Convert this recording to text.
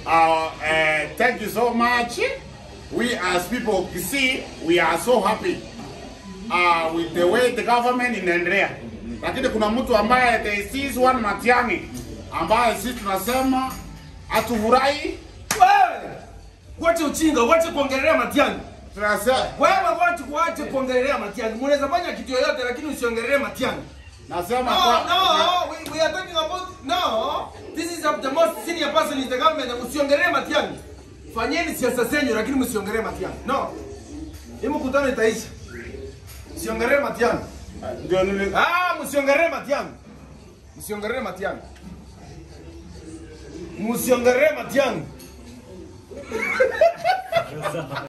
Uh, uh, thank you so much. We as people of Kisii, we are so happy uh, with the way the government inaendelea, lakini kuna mtu ambaye there is one Matiang'i ambaye sisi tunasema hatufurahi, Wewe wache uchinga, wache kuongelea Matiang'i. tunasema Wewe wache kuache kuongelea Matiang'i. Mnaweza fanya kitu yoyote lakini usiongelee Matiang'i. nasema No, kwa, no, we, we are talking about no. This is the most senior person in the government. Usiongelee Matiang'i. Fanyeni siasa zenyu lakini msiongelee Matiang'i. No. Hii mkutano itaisha. Msiongelee Matiang'i. ndio nili Ah, msiongelee Matiang'i. Msiongelee Matiang'i. Msiongelee Matiang'i.